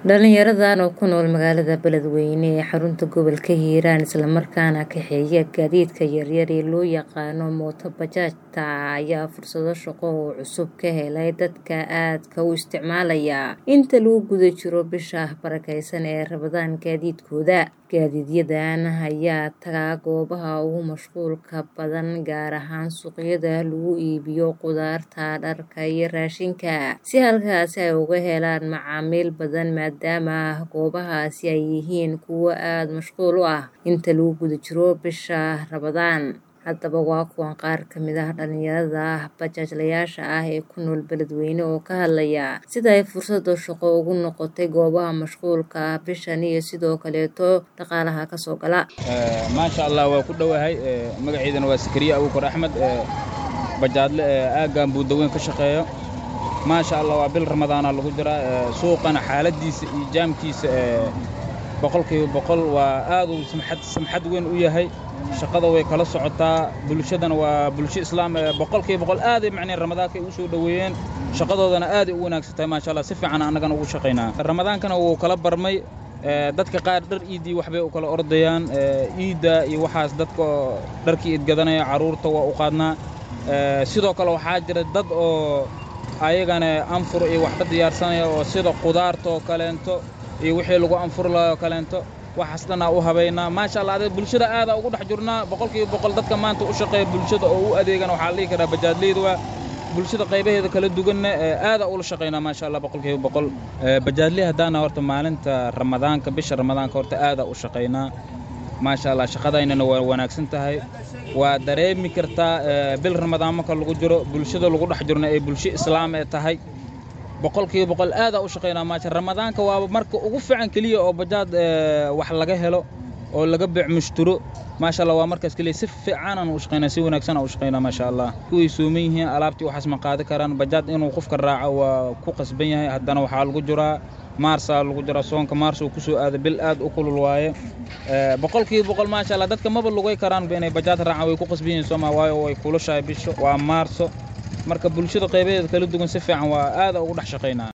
Dhalinyaradan oo ku nool magaalada Beledweyne ee xarunta gobolka Hiiraan isla markaana kaxeeya gaadiidka yaryar ee loo yaqaan mooto bajaajta ayaa fursado shaqo oo cusub ka helay dadka aadka u isticmaalaya inta lagu guda jiro bisha barakeysan ee Ramadaan gaadiidkooda gaadiidyadan ayaa taga goobaha ugu mashquulka badan gaar ahaan suuqyada lagu iibiyo khudaarta dharka iyo raashinka si halkaasi ay uga helaan macaamiil badan maadaama goobahaasi ay yihiin kuwo aad mashquul u ah inta lagu guda jiro bisha Ramadaan haddaba waa kuwan qaar ka mid ah dhalinyarada bajaajlayaasha ah ee ku nool Beledweyne oo ka hadlaya sida ay fursado shaqo ugu noqotay goobaha mashquulka ah bishan iyo sidoo kaleeto dhaqaalaha ka soo gala maasha allah waa ku dhowahay magaceydana waa Sakariye Abuukar Axmed bajaadle aaggan buudaweyn ka shaqeeyo maasha allah waa bil ramadaana lagu jiraa suuqana xaaladiisa iyo jaamkiisa boqolkiiba boqol waa aad uu samxad samxad weyn u yahay shaqada way kala socotaa bulshadana waa bulsho islaam boqolkiiba boqol aaday macneen ramadaanka ay u soo dhoweeyeen shaqadoodana aaday u wanaagsantahay maasha allah si fiican annagana ugu shaqaynaa ramadaankana wuu kala barmay dadka qaar dhar iidii waxbay u kala ordayaan iidda iyo waxaas dadka dharkii idgadanaya carruurta waa u qaadnaa sidoo kale waxaa jira dad oo ayagana anfur iyo waxba diyaarsanaya oo sida qudaarta oo kaleento iyo wixii lagu anfur lahaa oo kaleento waxaas dhannaa u habaynaa maasha allah adeeg bulshada aadaa ugu dhex jirnaa boqolkiiba boqol dadka maanta u shaqeeya bulshada oo u adeegana waxaa la dhihi karaa bajaadleyda waa bulshada qaybaheeda kala duwanna aadaa ula shaqaynaa maasha allah boqolkiiba boqol bajaadley haddaana horta maalinta ramadaanka bisha ramadaanka horta aadaa u shaqaynaa maasha allah shaqadaynana waa wanaagsan tahay waa dareemi kartaa bil ramadaan marka lagu jiro bulshada lagu dhex jirna ee bulsho islaam ee tahay boqolkiiba boqol aadaa u shaqaynaa maasha ramadaanka waa marka ugu fiican keliya oo bajaad wax laga helo oo laga beec mushturo maasha allah waa markaas keliya si fiicanaan u shaqaynaa si wanaagsan u shaqaynaa maasha allah kuway sooman yihiin alaabtii waxaas ma qaadi karaan bajaad inuu qofka raaco waa ku qasban yahay haddana waxaa lagu jiraa maarsaa lagu jiraa soonka maars uu ku soo aada bil aad u kulul waaye boqolkiiba boqol maasha allah dadka maba lugay karaanba inay bajaad raacaan way ku qasban yihiin sooma waayo way kulushahay bisho waa maarso marka bulshada qaybaheeda kala duwan si fiican waa aada ugu dhex shaqaynaa